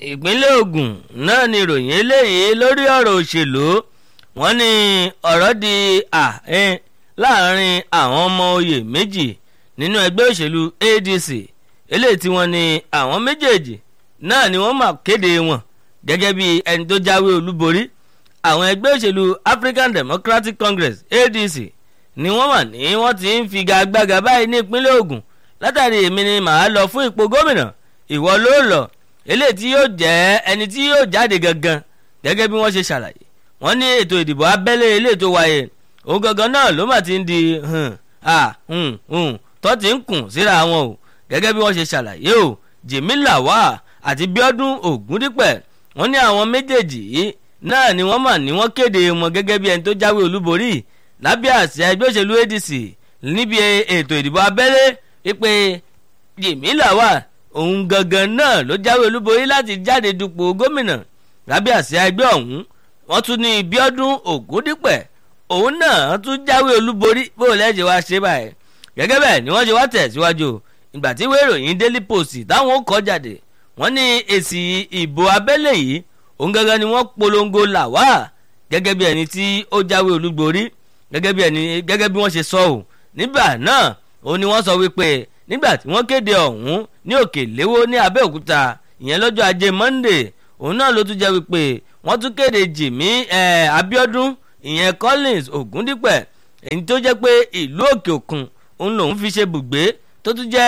ìpínlẹ̀ Ògùn náà ni ìròyìn eléyìí lórí ọ̀rọ̀ òṣèlú wọ́n ní ọ̀rọ̀ di àhín láàrin àwọn ọmọ oyè méjì nínú ẹgbẹ́ òṣèlú ADC eléyìí tí wọ́n ní àwọn méjèèjì náà ni wọ́n máa kéde wọn gẹ́gẹ́ bí ẹni tó jáwé olúborí àwọn ẹgbẹ́ òṣèlú African Democratic Congress ADC ni wọ́n mà ní wọ́n ti ń figagbága báyìí ní ìpínlẹ̀ Ògùn látàrí èmi ni màá lọ fún ipò gómìnà ìwọ ló lọ eléyìí tí yóò jẹ́ ẹni tí yóò jáde gangan gẹ́gẹ́ bí wọ́n ṣe ṣàlàyé wọ́n ní ètò ìdìbò abẹ́lé eléyìí tó wáyé òun gangan náà ló mà ti ń di tó ti ń kùn síra wọn o gẹ́gẹ́ bí wọ́n ṣe ṣàlàyé o Jimmy Lawal àti Bíọ́dún Ògúndípẹ̀ wọ́n ní àwọn méjèèjì yìí náà ni wọ́n mà ní wọ́n kéde wọn gẹ́gẹ́ bí ẹni tó jáwé olúborí lábẹ́ àsíá ẹgbẹ́ òṣèlú ADC níbi ètò ìdìbò abẹ́lé wípé Jimmy Lawal òun gangan náà ló jáwé olúborí láti jáde dupò gómìnà lábẹ́ àsíá ẹgbẹ́ ọ̀hún wọ́n tún ní Bíọ́dún Ògúndípẹ̀ òun náà tún jáwé olúborí bó lẹ́jẹ̀ wá ṣe báyìí gẹ́gẹ́ bẹ́ẹ̀ ni wọ́n ṣe wá tẹ̀síwájú ìgbà tí ìwé ìròyìn Daily Post táwọn kọ jáde wọ́n ní èsì ìbò abẹ́lé yìí òun gangan ni wọ́n polongo Lawal gẹ́gẹ́ bí ẹni tí ó jáwé olúborí gẹ́gẹ́ bí ẹni gẹ́gẹ́ bí wọ́n ṣe sọ ò nígbà náà òun ni wọ́n sọ wípé nígbà tí wọ́n kéde ọ̀hún ní òkè léwó ní Abẹ́òkúta ìyẹn lọ́jọ́ ajé Monday òun náà ló tún jẹ́ wípé wọ́n tún kéde Jimmy Abíọ́dún ìyẹn Collins Ògúndípẹ̀ èyí tó jẹ́ pé ìlú òkè òkun òun lòun fi ṣe bùgbé tó tún jẹ́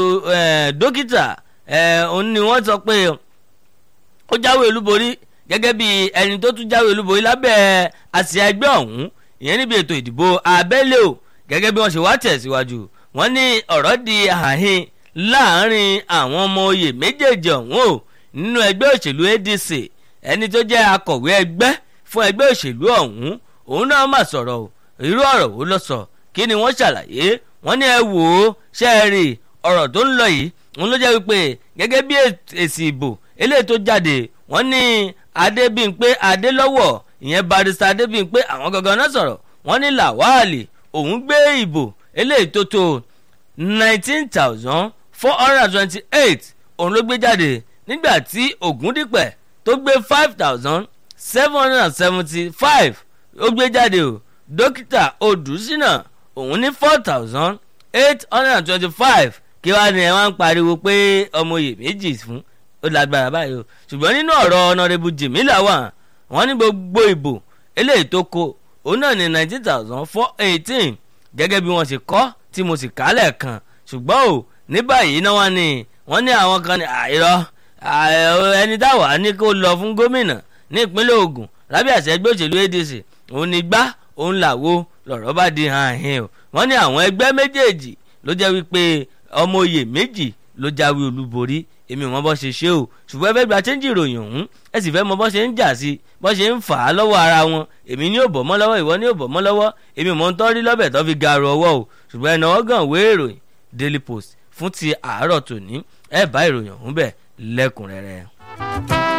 dókítà òun ni wọ́n sọ pé ó jáwé olúborí gẹ́gẹ́ bí ẹni tó tún jáwé olúborí lábẹ́ àsíá ẹgbẹ́ ọ̀hún ìyẹn níbi ètò ìdìbò abẹ́lé o gẹ́gẹ́ bí wọ́n ṣe wá tẹ̀síwájú wọ́n ní ọ̀rọ̀ di àhín láàrin àwọn ọmọ oyè méjèèjì ọ̀hún o nínú ẹgbẹ́ òṣèlú ADC ẹni tó jẹ́ akọ̀wé ẹgbẹ́ fún ẹgbẹ́ òṣèlú ọ̀hún òun náà mà sọ̀rọ̀ o irú ọ̀rọ̀ wo ló sọ kí ni wọ́n ṣàlàyé wọ́n ní ẹ wò ó ṣe é rí ọ̀rọ̀ tó ń lọ yìí òun ló jẹ́ wípé gẹ́gẹ́ bí èsì ìbò eléyìí tó jáde wọ́n ní Adébímpé Adélọ́wọ̀ ìyẹn barista Adébímpé àwọn gangan náà sọ̀rọ̀ wọ́n ní Làwálì òun gbé ìbò eléyìí tó tó nineteen thousand four hundred and twenty-eight òun ló gbé jáde nígbà tí Ògúndípẹ̀ tó gbé five thousand seven hundred and seventy-five ó gbé jáde o dókítà Odùsínà òun ní four thousand eight hundred and twenty-five kí wàá ní ẹ wá ń pariwo pé ọmọ oyè méjì fún ó lágbára báyìí o ṣùgbọ́n nínú ọ̀rọ̀ ọ̀nàrẹ́bù Jimmy Lawal wọ́n ní gbogbo ìbò eléyìí tó kó òun náà ní nineteen thousand four eighteen gẹ́gẹ́ bí wọ́n ṣe kọ́ tí mo sì kálẹ̀ kan ṣùgbọ́n o ní báyìí náà wọ́n ní wọ́n ní àwọn kan ní àìrọ́ ẹni táwa ní kó lọ fún gómìnà ní ìpínlẹ̀ Ògùn lábẹ́ àṣẹ ẹgbẹ́ òṣèlú ADC òun ní gbá òun làwo lọ̀rọ̀ bá di hàn hìn o wọ́n ní àwọn ẹgbẹ́ méjèèjì ló jẹ́ wípé ọmọ oyè méjì ló jáwé olúborí èmi mọ bọ́ ṣe ṣe o ṣùgbọ́n ẹ fẹ́ gba chẹ́ńjì ìròyìn ọ̀hún ẹ sì fẹ́ mọ bọ́ ṣe ń jà sí bọ́ ṣe ń fà á lọ́wọ́ ara wọn èmi ní ò bọ̀ mọ́ lọ́wọ́ ìwọ ní ò bọ̀ mọ́ lọ́wọ́ èmi mọ̀ ń tọ́rí lọ́bẹ̀ tó fi garu ọwọ́ o ṣùgbọ́n ẹnà ọgàn wé ìròyìn Daily Post fún ti àárọ̀ tòní ẹ bá ìròyìn ọ̀hún bẹ̀ lẹ́kùnrẹ́rẹ́.